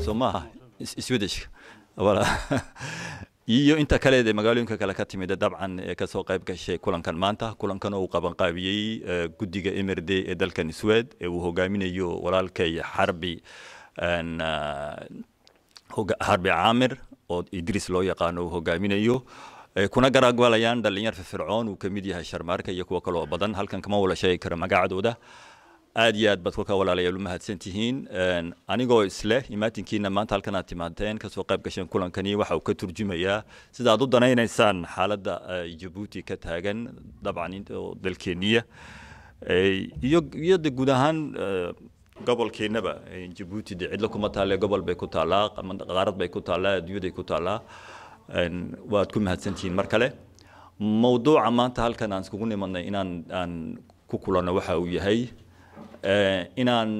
soo maaha swedishka wala iyo inta kale ee magaalooyinka kale ka timid dabcan ee kasoo qayb gashay kulankan maanta kulankan oo uu qabanqaabiyey guddiga mrd ee dalkan swed ee uu hogaaminayo walaalkay xarbi xarbi caamir oo idris loo yaqaano uu hogaaminayo kuna garaagwalayaan dhalinyar firfircoon uu kamid yahay sharmaarka iyo kuwo kaloo badan halkan kama wala sheegi karo magacadooda aad iyo aad baad kolka walaalayaal u mahadsan tihiin anigoo isleh imaatinkiina maanta halkan aad timaadeen kasoo qayb gasheen kulankani waxa uu ka turjumayaa sida aad u danaynaysaan xaaladda jabuuti ka taagan dabcan dalkeeniya iyo iyo de guud ahaan gobolkeennaba jabuuti de cidlo kuma taalle gobol bay ku taallaa qaarad bay ku taallaa adduunyaday ku taallaa waad ku mahadsantihiin mar kale mawduuca maanta halkan aan iskugu nimadnay inaan aan ku kulanno waxa uu yahay inaan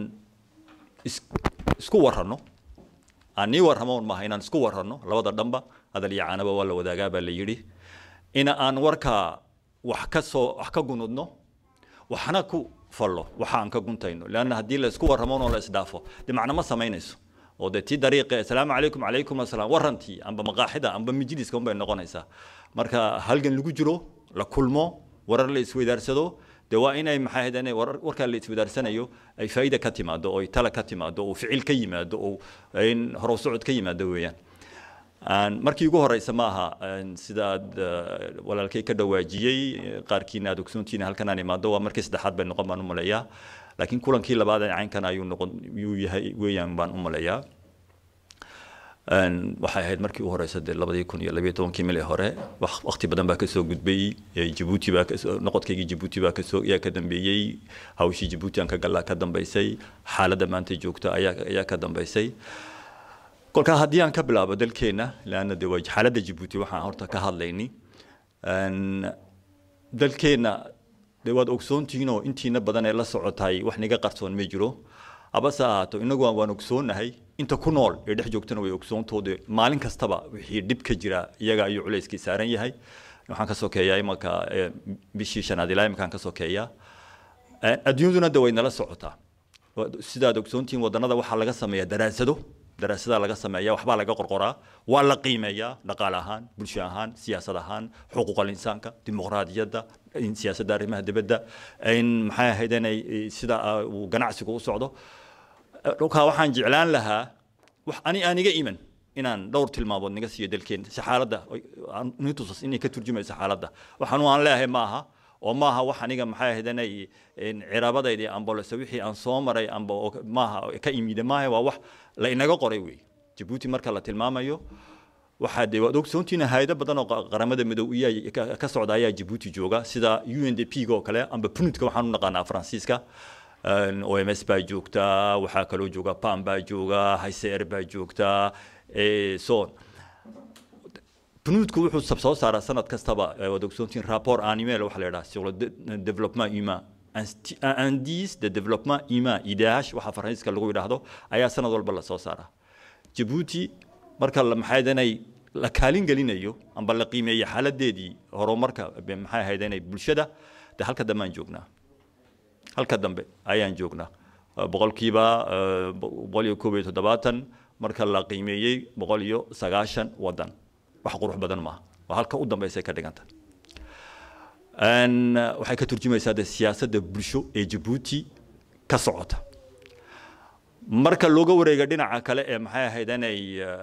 isku warranno aan nii warramoon maaha inaan isku warranno labada dhanba hadal iyo caanaba waa la wadaagaa baa la yidhi in aan warka wax ka soo wax ka gunudno waxna ku fallo waxa aan ka guntayno leanna haddii la isku warramoon oo la isdhaafo dee macno ma samaynayso oo dee tii dariiqe assalaamu calaykum calaykum assalaam warrantii amba maqaaxida amba majliska unbay noqonaysaa marka halgan lagu jiro la kulmo warar la isweydaarsado dee waa inay maxay ahayd inay warar warkaa la iswadaarsanayo ay faa'iida ka timaado oo ay tala ka timaado oo ficil ka yimaado oo in horow socod ka yimaado weeyaan markii ugu horeysa ma aha sidaad walaalkay ka dhawaajiyey qaarkiina aad ogsoontiina halkan aan imaado waa markii saddexaad bay noqon baan u maleeyaa laakiin kulankii labaad ee caynkan ayuu noqon yuu yahay weeyaan baan u maleeyaa waxay ahayd markii u horeysa dee labadii kun iyo labiyo tobankii mil ee hore waqti badan baa kasoo gudbay jabuuti baa kasoo noqodkaygii jabuuti baa kasoo ayaa ka dambeeyey hawshii jabuuti aan ka gallaa ka dambeysay xaaladda maanta joogta ayaa ayaa ka dambeysay kolkaa haddii aan ka bilaabo dalkeenna leanna dee waa xaaladda jabuuti waxaan horta ka hadlayni dalkeenna dee waad ogsoontihiinoo intiina badan ee la socotay wax niga qarsoon ma jiro habase ahaato inagu waan ogsoonahay inta ku nool ee dhex joogtana way ogsoontooda maalin kastaba wixii dhib ka jira iyaga ayuu culayskii saaran yahay waxaan ka sokeeyaa imanka bishii shanaad ilaa imankaan ka sokeeyaa adduunyaduna de way nala socotaa sidaad ogsoontihiin wadannada waxaa laga sameeyaa daraasado daraasadaa laga sameeyaa waxbaa laga qorqoraa waa la qiimeeyaa dhaqaale ahaan bulsho ahaan siyaasad ahaan xuquuqal insaanka dimuqraadiyadda siyaasadda arrimaha dibadda maxay ahayd inay sida uu ganacsigu u socdo dhulkaa waxaan jeclaan lahaa wax ani aan iga iman inaan dhowr tilmaamood naga siiyo dalkeena si xaaladda nitusas inay ka turjumayso xaaladda waxaan aan leeyahay ma aha oo maaha wax aniga maxay ahayd inay ciraabadaydii ambolese wixii aan soo maray amba maaha ka imide maaha waa wax la inaga qoray wey jabuuti marka la tilmaamayo waxaa dee waad ogsoontiina hayado badan oo qaramada midow iyaa ka socda ayaa jabuuti jooga sida u n d p oo kale amba punudka waxaan u naqaanaa faransiiska o m s baa joogta waxaa kaloo jooga pam baa jooga hicer baa joogta son bunuudku wuxuu soo saaraa sanad kastaba waad ogsoontiin rapport annuel waxa la yidhaha sur le développement humain indice de développement humain idh waxa faransiiska lagu yidhaahdo ayaa sanad walba la soo saaraa jabuuti marka maxay inay la kaalin gelinayo amba la qiimeeyo xaaladeedii horumarka maxay ahayd inay bulshada de halka dambe aan joognaa halka dambe ayaan joognaa boqolkiiba boqol iyo koob iyo toddobaatan marka la qiimeeyey boqol iyo sagaashan wadan wax qurux badan maaha waa halka u dambeysay ka dhiganta waxay ka turjumaysaa de siyaasadda bulsho ee jabuuti ka socota marka looga wareega dhinaca kale ee maxay ahayd inay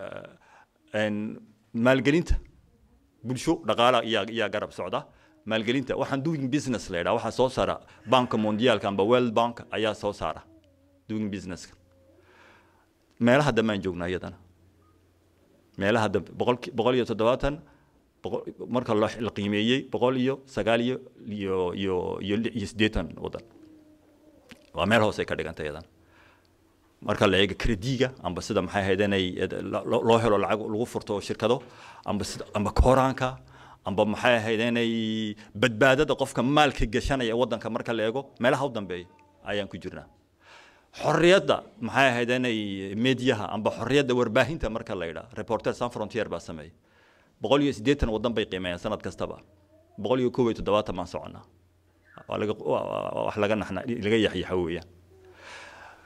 maalgelinta bulsho dhaqaala iyaa iyaa garab socda maalgelinta waxaan doing business la yidhaha waxaa soo saara banka mondialka amba world bank ayaa soo saara doing businesska meelaha dambe aan joognaa iyadana meelaha dambe boqol boqol iyo toddobaatan marka la qiimeeyey boqol iyo sagaal iyo iyo iyo iyo iyo siddeetan wadan waa meel hoose ka dhiganta iyadana marka la eego krediga amba sida maxay ahayd inay loo helo lacag lagu furto shirkado amba sida amba kooraanka amba maxay ahayd inay badbaadada qofka maalka gashanaya wadanka marka la eego meelaha u dambeeya ayaan ku jirnaa xorriyadda maxay ahayd inay mediyaha amba xorriyadda warbaahinta marka la yidhaha reporter san frontier baa sameeyay boqol iyo siddeetan wadan bay qiimeeyaan sanad kastaba boqol iyo koob iyo toddobaatan baan soconnaa waa laga wax laga naxna laga yaxyaxa weeyaan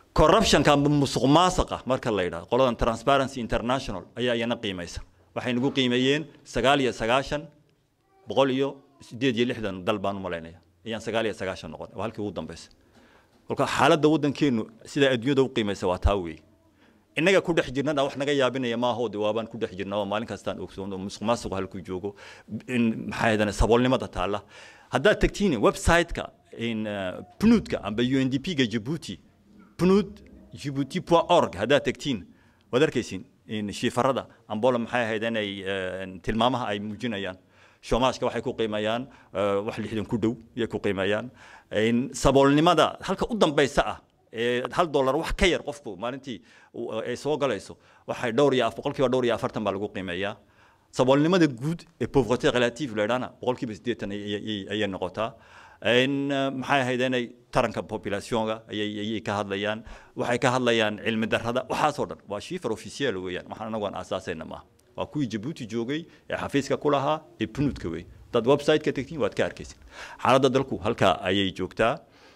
corruptionka amba musuq maasaqa marka la yidhahdo qoladan transparency international ayaa iyana qiimaysa waxay nagu qiimeeyeen sagaal iyo sagaashan boqol iyo sideed iyo lixdan dal baan u malaynaya ayaan sagaal iyo sagaashan noqon waa halkii ugu dambeysa kolka xaaladda waddankeenu sidaa adduunyada u qiimaysa waa taa weeye innaga ku dhex jirnana wax naga yaabinaya maaho de waabaan ku dhex jirna oo maalin kastaan ogsoono musuq maasuqu halkuu joogo in maxaa yadane saboolnimada taalla haddaad tagtiin website-ka in pnudka amba u n d p ga jabuuti pnud jibuuti point org haddaad tagtiin waad arkaysin shiifarada ambola maxay ahayd inay tilmaamaha ay muujinayaan shoomaashka waxay ku qiimayaan wax lixdan ku dhow ayay ku qiimayaan saboolnimada halka u dambaysa ah ee hal dollar wax ka yar qofku maalintii ay soo galayso waxay dhowr iyo boqolkiiba dhowr iyo afartan baa lagu qiimeeyaa saboolnimada guud ee pauvreté relative la idhaana boqolkiiba siddeetan ayay noqotaa maxay ahayd inay taranka populationka ayay ka hadlayaan waxay ka hadlayaan cilmi darrada waxaasoo dhan waa shiifar official weeyaan waxaan anagu aan aasaasayna maaha waa kuwii jabuuti joogay ee xafiiska ku lahaa ee pnudka wey dad website-ka tegtiin waad ka arkaysin xaaladda dalku halkaa ayay joogtaa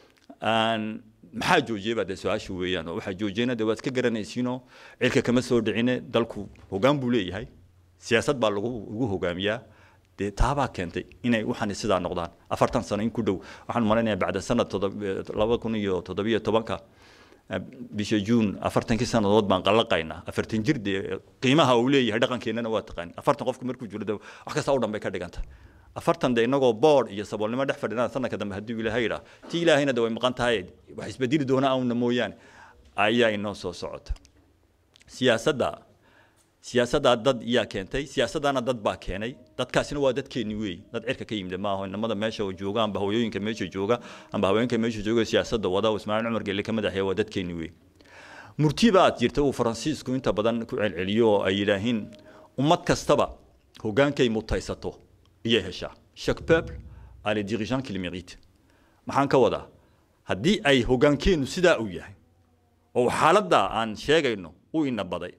maxaa joojiyey baa dee su-aasha weeyaan oo waxaa joojiyena dee waad ka garanaysiinoo cilka kama soo dhicine dalku hoggaan buu leeyahay siyaasad baa lagu ugu hogaamiyaa dee taabaa keentay inay waxani sidaa noqdaan afartan sano in ku dhow waxaan malaynayaa bacda sanad laba kun iyo toddobiyo tobanka bisha juun afartankii sannadood baan qallaqaynaa afartan jir dee qiimaha uu leeyahay dhaqankeennana waa taqaani afartan qofku markuu jiro de wax kasta u dhan bay ka dhiganta afartan de inagoo board iyo saboolnimo dhex fadhinaa sanadka dambe haddii ilaahay idhaa ti ilaahayna de way maqan tahay wax isbedeli doona auna mooyaane ayaa inoo soo socota siyaasadda siyaasaddaa dad iyaa keentay siyaasaddaana dad baa keenay dadkaasina waa dadkeenni weey dad cirka ka yimid maaho inamada meesha jooga amba hooyooyinka meesha jooga amba haweenka meesha jooga siyaasadda wada ismaaciil cumar gelle ka madaxeeya waa dadkeenni weey murti baad jirta uu faransiisku inta badan ku celceliyo oo ay yidhaahiin ummad kastaba hoggaankay mutaysato iyay heshaa chaque peuple a les dirigeants qu'il mérite maxaan ka wadaa haddii ay hoggaankeennu sidaa uu yahay oo xaaladda aan sheegayno u ina baday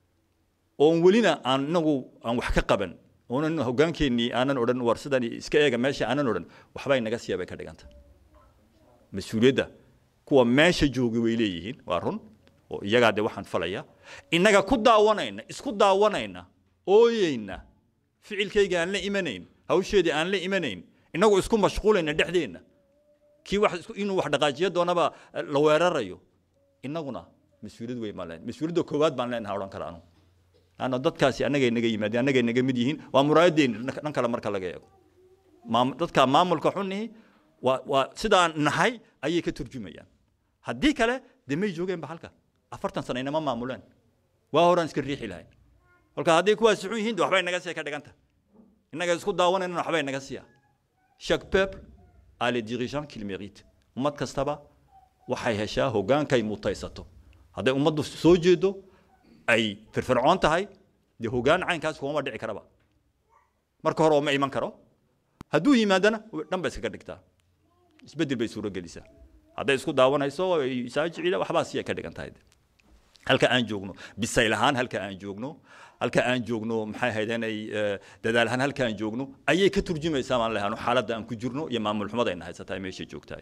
oon welina aan inagu aan wax ka qaban oonan hoggaankeennii aanan odhan war sidan iska eega meesha aanan odhan waxba inaga siya bay ka dhiganta mas-uuliyadda kuwa meesha jooga way leeyihiin waa run oo iyagaa dee waxaan falaya innaga ku daawanayna isku daawanayna ooyeyna ficilkayga aan la imanayn hawsheedii aan la imanayn inagu isku mashquulayna dhexdeenna kii wax inuu wax dhaqaajiyo doonaba la weerarayo innaguna mas-uuliyad weyn baan leenahay mas-uuliyadda koowaad baan leenahay odhan kara anu laanna dadkaasi annagay naga yimaadeen annagay naga mid yihiin waa muraayadeen dhan kale marka laga eego dadka maamulka xunihi waa waa sidaan nahay ayay ka turjumayaan haddii kale dee may joogeenba halka afartan sano inama maamuleen waa horaan iska riixi lahayn kolka hadday kuwaasi xun yihiin de waxbay naga siya ka dhiganta innaga isku daawanayna waxbay naga siya chaque peuple a les dirigeants qu'il mérite ummad kastaba waxay heshaa hoggaankay mutaysato hadday ummaddu soo jeedo ay firfircoon tahay dee hoggaan caynkaas kuma dhici karaba marka hore oo ma iman karo hadduu yimaadana dhan bay iskaga dhigtaa isbeddel bay suuro gelisaa hadday isku daawanayso saajicila waxbaa siya ka dhigan tahay halka aan joogno bisayl ahaan halka aan joogno halka aan joogno maxay ahayd inay dadaal ahaan halka aan joogno ayay ka turjumaysaa maan lehaano xaaladda aan ku jirno iyo maamul xumada ayna haysataa meesha joogtahay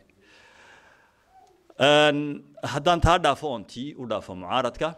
haddaan taa dhaafo oon tii u dhaafo mucaaradka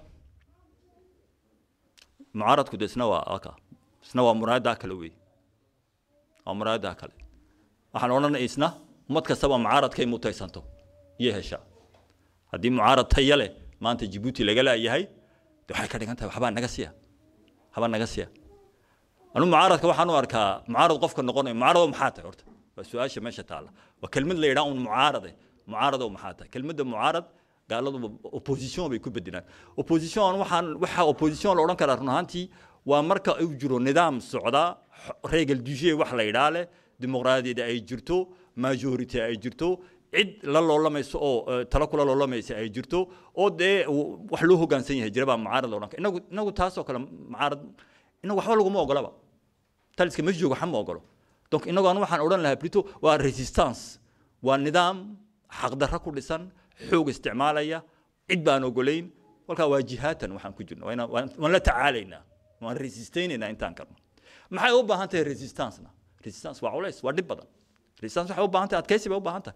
mucaaradku de isna waa aka isna waa muraayaddaa kale wey waa muraayaddaa kale waxaan odhanay isna ummad kastaba mucaaradkay mutaysanto iyo heshaa haddii mucaarad taya leh maanta jibuuti laga laayahay de waxay ka dhigan tahay waxbaa naga siya waxbaa naga siya anu mucaaradka waxaan u arkaa mucaarad qofka noqonayo mucaarado maxaa tahay horta waa su-aasha meesha taalla waa kelmad la yidhaha un mucaarade mucaarado maxaa tahay kelmadda mucaarad gaaladu opposition bay ku bedelaan opposition waxaan waxa opposition la odhan karaa run ahaantii waa marka uu jiro nidaam socda regal duje wax la yidhaa leh dimuqraadiyada ay jirto majority ay jirto cid la loolamayso oo talo kula loolamaysa ay jirto oo dee wax loo hoggaansan yahay jira baa mucaarad la odhan kara inagu inagu taasoo kale mucaarad inagu waxba laguma ogolaba taliska ma joogo waxba ma ogolo donc inagu anu waxaan odhan lahaa plutôt waa resistance waa nidaam xaqdarro ku dhisan xoog isticmaalaya cid baan ogolayn kolkaa waa jihaatan waxaan ku jirno waan la tacaalaynaa waan resistaynaynaa intaan karno maxay u baahan tahay resistancena resistance waa culays waa dhib badan resistance waxay u baahan tahay adkaysi bay u baahan tahay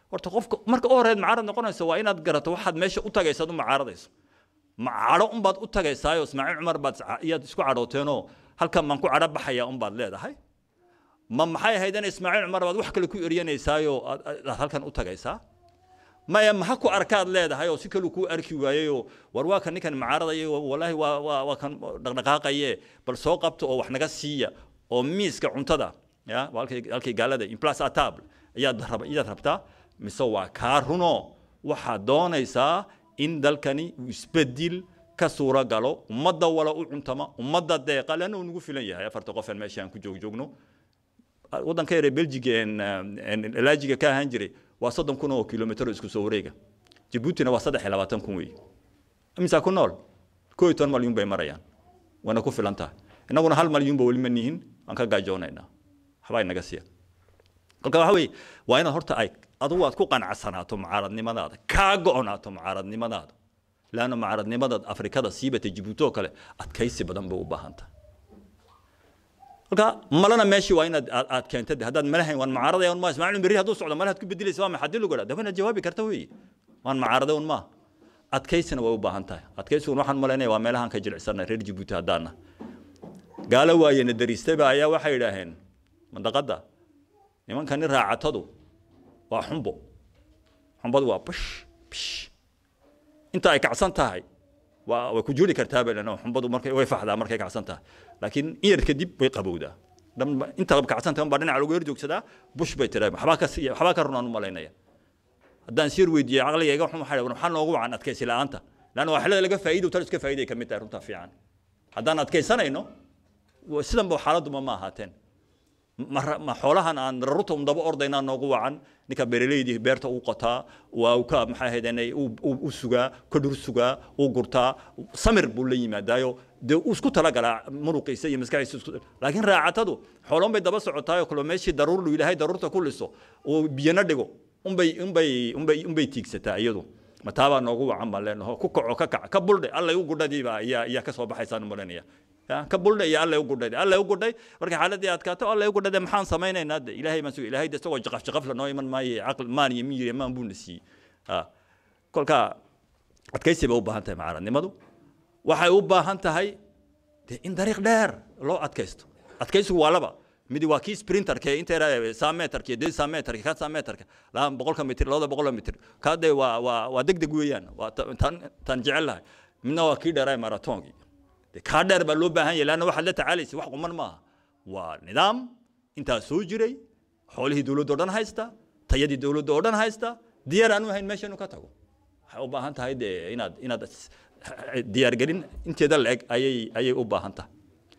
horta qofka marka u horeed mucaarad noqonaysa waa inaad garato waxaad meesha u tagaysa ad u mucaaradayso macadho unbaad u tagaysaayo ismaaciil cumar baad iyaad isku cadhooteenoo halkan baan ku cadho baxaya unbaad leedahay ma maxay ahayd in ismaaciil cumar baad wax kale ku eryanaysaayoo aad halkan u tagaysaa maya maha ku arkaad leedahay oo si kaluu kuu arki waayeyoo war waa kan ninkan mucaaradaya walaahi waa waa waa kan dhaqdhaqaaqaye bal soo qabto oo wax naga siiya oo miiska cuntada ya halkay halkay gaalada implas atable ayaad rab iyaad rabtaa mise waa kaa runo waxaad doonaysaa in dalkani uu isbedil ka suuro galo ummadda wala u cuntama ummadda deeqa leanna uu nagu filan yahay afarta qof aan meesha aan ku joog joogno waddanka yare belgiga laajiga ka ahaan jiray waa soddon kun oo kilomitr isku soo wareega jabuutina waa saddex iyo labaatan kun weeye imisaa ku nool koo iyo toban malyuun bay marayaan waana ku filan tahay innaguna hal malyuunba weli ma nihin waan ka gaajoonaynaa waxbaa inaga siiya kolka waxa weeye waa inaad horta ay adugu aad ku qanacsanaato mucaaradnimadaada kaa go-onaato mucaaradnimadaada laanna mucaaradnimada afrikada siibata jabuuti oo kale adkaysi badan bay u baahan tahay kolka malana meeshii waa inaad aad keenta haddaad malahayn waan mucaaradaya un ma ismaaciil berri hadduu socdo malaad ku bedelaysa waa maxaa dil ugadha de inaad jawaabi karta weeye waan mucaarada un maa adkaysina way u baahan tahay adkaysigun waxaan malaynaya waa meelahaan ka jilicsanay reer jabuuti haddaana gaalo waayena dariistayba ayaa waxay idhaaheen mandaqadda nimankani raacatadu waa xumbo xumbadu waa bish bish inta ay kacsan tahay waa way ku juri kartaa bay leena xumbadu markay way faxdaa markay kacsan tahay laakiin in yar kadib way qabowdaa dhan inta kacsan tahay baa dhinaca lagu yar joogsadaa bush bay tiraa waxbaa ka waxbaa ka runaan u malaynaya haddaan sir weydiiyey caqligayga waxaan waxaa waxaa noogu wacan adkaysi la'aanta laanna waa xilada laga faa'iido tan iska faa'iiday ka mid tahay runta fiican haddaan adkaysanayno sidan ba xaaladuma ma ahaateen ma xoolahan aan rarruta un daba ordaynaa noogu wacan ninka beeraleydii beerta uu qotaa waa uu ka maxay ahaydeen u sugaa ka dhur sugaa uu gurtaa samir buu la yimaadaayo dee uu isku talagalaa muruqiisa iyo maskaxiisa isku laakiin raacatadu xoolon bay daba socotaayoo kale meeshii daruur lu ilaahay daruurta ku liso uu biyana dhigo unbay unbay unbay unbay tiigsataa iyadu mataabaa noogu wacan baan leenaho ku kaco ka kac ka buldhe allay u gudhadiiba ayaa ayaa ka soo baxaysaan malanaya ka buldhe iyo allay u gudhay allay u gudhay marka xaaladii adkaato allay u gudhade maxaan samaynaynaa de ilaahay baan suga ilaahay de isagoo jaqaf jaqaf la noo iman maaye caql maan iyo miyir maan buu na siiyey kolka adkaysi bay u baahan tahay macaaradnimadu waxay u baahan tahay de in dariiq dheer loo adkaysto adkaysigu waa laba midi waa kii sprinterka inta sameterka iyo sameterka ka sameterka laba boqolka mitir labada boqolka mitir ka de waa waa waa degdeg weeyaan waa tan tan jecel lahay midna waa kii dheeraa marathonki de kaa dheer baa loo baahan yahay laanna waxaad la tacaalaysa wax quman maaha waa nidaam intaa soo jiray xoolihii dowladda oo dhan haysta tayadii dowladda oo dhan haysta diyaar aanu ahayn meesha inuu ka tago waxay u baahan tahay de inaad inaad diyaargelin inteeda la-eg ayay ayay u baahan tahay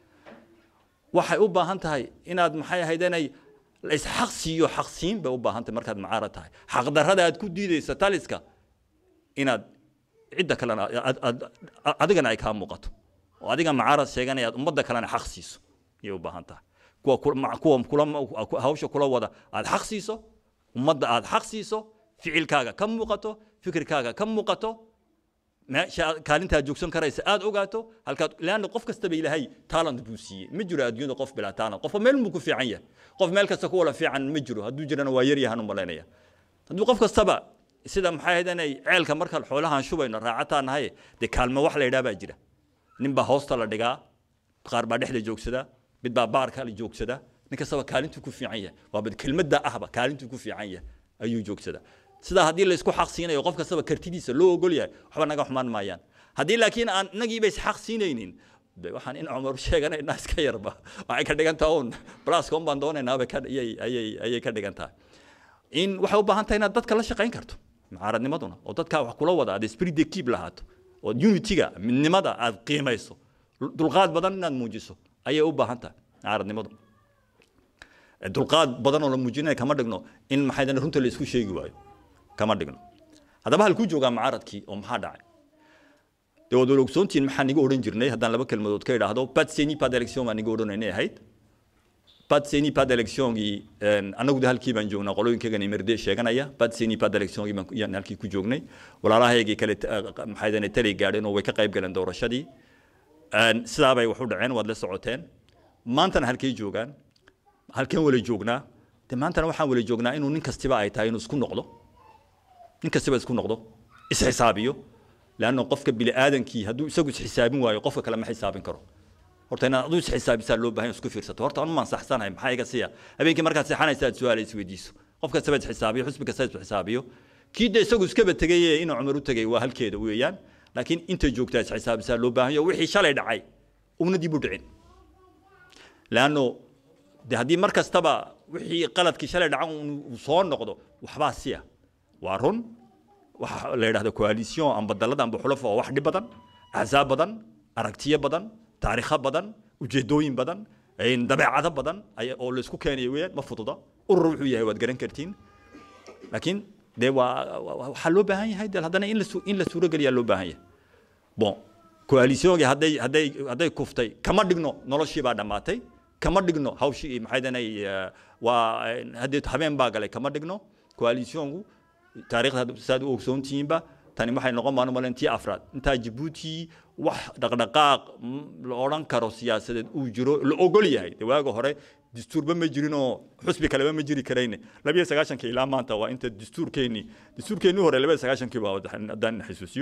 waxay u baahan tahay inaad maxay ahayd inay isxaq siiyo xaqsiin bay u baahan tahay markaad mucaarad tahay xaqdarrada aad ku diidaysa taliska inaad cidda kalena adigana ay kaa muuqato oo adiga mucaarad sheeganaya aad ummadda kalena xaq siiso ayay u baahan tahay kuwa kuwa kula hawsha kula wada aad xaq siiso ummadda aad xaq siiso ficilkaaga ka muuqato fikirkaaga ka muuqato meesha kaalintaad joogsan karaysa aad ogaato halkaad leanna qof kastaba ilaahay talent buu siiyey ma jiro adduunyada qof bilaa talent qofba meel buu ku fiican yahay qof meel kasta ku wala fiican ma jiro hadduu jirana waa yar yahan u malaynaya hadduu qof kastaba sida maxay ahayd inay ceelka markaan xoolahan shubayno raacataa nahay dee kaalmo wax la yidhaha baa jira nin baa hoosta la dhigaa qaar baa dhexda joogsada mid baa baarka la joogsada nin kastaba kaalintuu ku fiican yahay waa bad kelmadda ahba kaalintuu ku fiican yahay ayuu joogsadaa sidaa haddii la isku xaq siinayo qof kastaba kartidiisa loo ogol yahay waxba naga xumaan maayaan haddii laakiin aan inagiiba isxaq siinaynin de waxaan in cumar sheeganaynaa iska yarba waxay ka dhigan tahay un blaska un baan doonaynaaba ka ayay ayay ayay ka dhigan tahay in waxay u baahan tahay inaad dadka la shaqayn karto mucaaradnimaduna oo dadka wax kula wada aad spirit de keep lahaato oo unity-ga midnimada aad qiimayso dulqaad badan inaad muujiso ayay u baahan tahay mucaaradnimadu dulqaad badan oo la muujinaya kama dhigno in maxay runta la isku sheegi waayo kama dhigno haddaba halkuu joogaa mucaaradkii oo maxaa dhacay dee waad wala ogsoontihiin maxaa niga odhan jirnay haddaan laba kelmadood ka idhaahdo pat seni pat election baa niga odhanaynay ahayd pat seni pat electiongii annagu de halkii baan joognaa qolooyinkaygan imerde sheeganaya pat seni pat electiongii baan yaan halkii ku joognay walaalahaygii kale maxay dane talay gaadheen oo way ka qayb galeen doorashadii sidaa bay wax u dhaceen waad la socoteen maantana halkay joogaan halkeen wala joognaa de maantana waxaan wala joognaa inuu nin kastiba ay tahay inuu isku noqdo nin kastaba isku noqdo isxisaabiyo leanna qofka bini aadankii hadduu isagu isxisaabin waayo qofka kale ma xisaabin karo horta inaad aduu isxisaabisaa loo baahan isku fiirsato horta anu maan saxsanahay maxaa iga siya habeenkii markaad seexanaysa aad su-aala isweydiiso qof kastaba isxisaabiyo xusbi kasta isxisaabiyo kii de isagu iskaba tegay inuu cumar u tegay waa halkeeda weeyaan laakiin intay joogtaa isxisaabisaa loo baahan yaho wixii shalay dhacay una dib u dhicin leanno de haddii mar kastaba wixii qaladkii shalay dhacan uu soo noqdo waxbaa siya waa run waxa la yidhahda coalition amba dalada amba xulafo oo wax dhib badan axsaab badan aragtiyo badan taariikho badan ujeedooyin badan dabeecado badan oo laysku keenayo weeyaan ma fududa urur wuxuu yahay waad garan kartiin laakiin dee waa waxaa loo baahan yahay de haddana in la in la suurogeliyaa loo baahan yahay bon coalitionki hadday hadday hadday kuftay kama dhigno noloshii baa dhammaatay kama dhigno hawshii maxay danay waa haddee habeen baa galay kama dhigno coalitionku taariikhda saad u ogsoontihiinba tani waxay noqon baan umalen tii afraad intaa jabuuti wax dhaqdhaqaaq la odhan karo siyaasadeed uu jiro la ogol yahay de waaga hore dastuurba ma jirin oo xusbi kaleba ma jiri karayne labiyo sagaashanka ilaa maanta waa inta dastuurkeennii dastuurkeennii hore labiyo sagaashankii baa haddaan xasuusiyo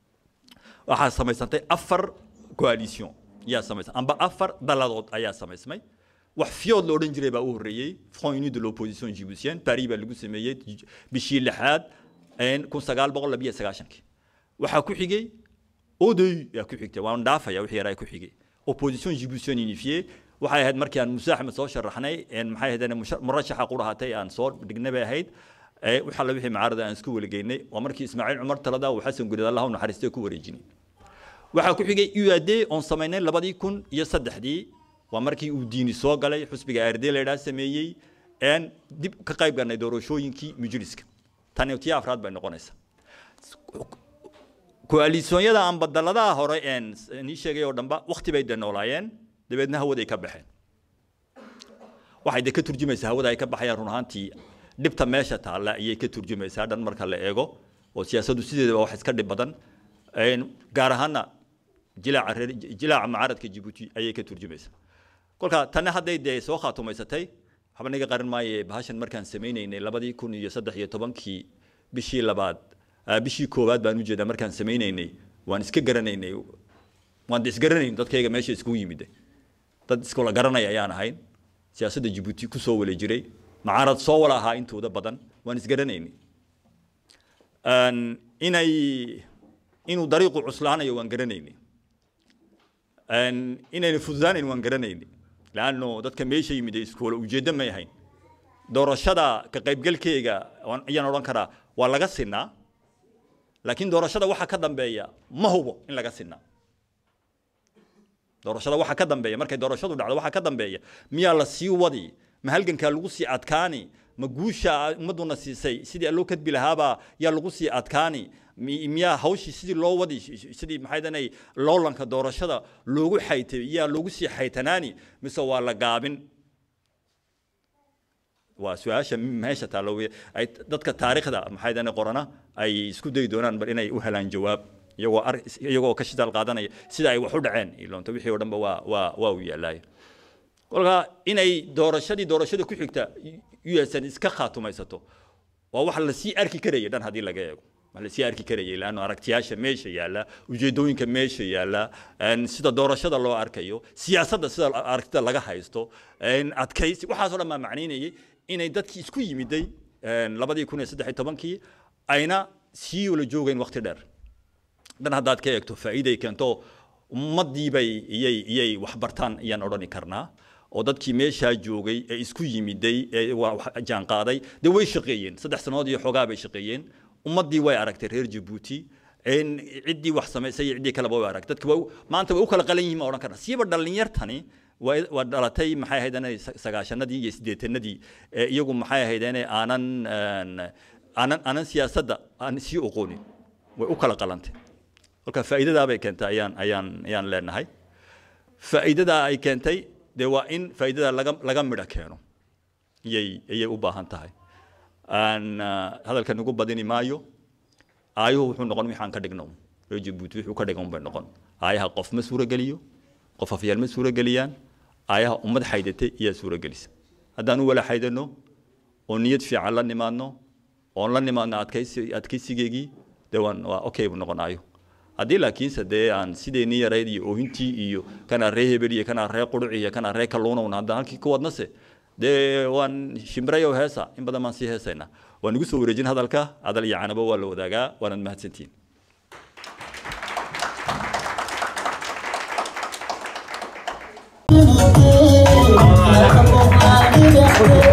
waxaa samaysantay afar coalition yaa samaysan amba afar daladood ayaa samaysmay wax fiyood la odhan jiray baa u horreeyey front uni de l'opposition djiboutienne paris baa lagu sameeyey bishii lixaad kun sagaal boqol labiyo sagaashankii waxaa ku xigay odoy yaa ku xigtay waan dhaafaya wixii yaraa ku xigay opposition djiboutienne unifiée waxay ahayd markii aan muuse axmed soo sharaxnay maxay ahayd murashaxa qurahatay aan soo dhignay bay ahayd waxa la wixii macaarada aan isku weligeynay waa markii ismaaciil cumar talada uu xasan gurida allah u naxariistay ku wareejinay waxaa ku xigay uad oon samaynay labadii kun iyo saddexdii waa markii uu diini soo galay xusbiga arde la yidhaha sameeyey een dib ka qayb galnay doorashooyinkii mujliska tani tii afraad bay noqonaysaa koalisoonyada aan badaladaha hore een nii sheegay oo dhanba wakti bay de noolaayeen dabeedna hawaday ka baxeen waxay de ka turjumaysaa hawada ay ka baxayaan run ahaantii dhibta meesha taalla ayay ka turjumaysaa dhan marka la eego oo siyaasaddu sideedaba wax iska dhib badan gaar ahaana jilaaca reer jilaaca mucaaradka Djibouti ayay ka turjumaysaa kolka tan hadday dee soo khaatumaysatay waxba naga qarin maaye bahashan markaan sameynaynay labadii kun iyo saddex iyo tobankii bishii labaad bishii koowaad baan u jeedaa markaan sameynaynay waan iska garanaynay waan de isgaranayn dadkayga meesha iskugu yimid dad iskula garanaya ayaan ahayn siyaasadda Djibouti ku soo wala jiray mucaarad soo wala ahaa intooda badan waan isgaranaynay inay inuu dariiqu cuslaanayo waan garanaynay inayna fududaanayn waan garanaynay laanno dadka meesha yimid iskoola ujeeddo may ahayn doorashada ka qaybgalkeyga ayaan odhan karaa waa laga sinaa laakiin doorashada waxa ka dambeeya ma hubo in laga sinaa doorashada waxa ka dambeeya markay doorashadu dhacdo waxa ka dambeeya miyaa la sii wadi ma halgankaa lagu sii adkaani ma guusha ummaduna siisay sidii loo kadbi lahaabaa yaa lagu sii adkaani miyaa hawshii sidii loo wadi sidii maxay danay loolanka doorashada loogu xaytay yaa loogu sii xaytanaani mise waa la gaabin waa su-aasha meesha taallo ay dadka taariikhda maxay danay qorana ay isku dayi doonaan bal inay u helaan jawaab iyagoo ar iyagoo ka shidaal qaadanaya sida ay wax u dhaceen iloonta wixii oo dhanba waa waa waa u yaalaaya kolka inay doorashadii doorashada ku xigta usan iska khaatumaysato waa wax la sii arki karaya dhan haddii laga eego wax la sii arki karayay laanno aragtiyaasha meesha yaalla ujeedooyinka meesha yaalla sida doorashada loo arkayo siyaasadda sida aragtida laga haysto adkaysi waxaasoo dhan baa macnaynayay inay dadkii isku yimiday labadii kun iyo saddex iyo tobankii ayna sii wala joogeen waqti dheer dhan haddaad ka eegto faa'iiday keento ummadiibay iyay iyay wax bartaan ayaan odhani karnaa oo dadkii meeshaa joogay ee isku yimiday ee jaan qaaday dee way shaqeeyeen saddex sannadood iyo xoogaa bay shaqeeyeen ummaddii way aragtay reer jabuuti ciddii wax samaysay iyo ciddii kaleba way aragtay dadki maanta way u kala qalan yihiin ma odhan karna siiba dhallinyartani waa dhalatay maxay ahaydeen sagaashanadii iyo siddeetanadii iyagu maxay ahaydeen aanan aanan aanan siyaasadda aan sii oqoonin way u kala qalantay kolka faa'iidadaa bay keentay ayaan ayaan ayaan leenahay faa'iidadaa ay keentay dee waa in faa'iidada laga laga midho keeno iyay ayay u baahan tahay aan hadalkan ugu badini maayo aayuhu wuxuu noqon wixaan ka dhigno reer jabuuti wuxuu ka dhigan bay noqon aayaha qof ma suurogeliyo qof afyaal ma suurogeliyaan aayaha ummad xaydatay ayaa suurogelisa haddaan u wala xaydano oo niyad fiican la nimaadno oon la nimaadna adkaysi adkaysigeygii dee waan waa okay bu noqonaayo haddii laakiinse dee aan sideenii yarayd iyo oohintii iyo kanaa ree hebel iyo kanaa ree quruc iyo kanaa ree kalluunowna haddaan halkii ku wadnase dee waan shimbirayow heesa in badan baan sii heesaynaa waan igu soo wareejin hadalka hadal iyo canabo waa la wadaagaa waanad mahadsantihin Thank you.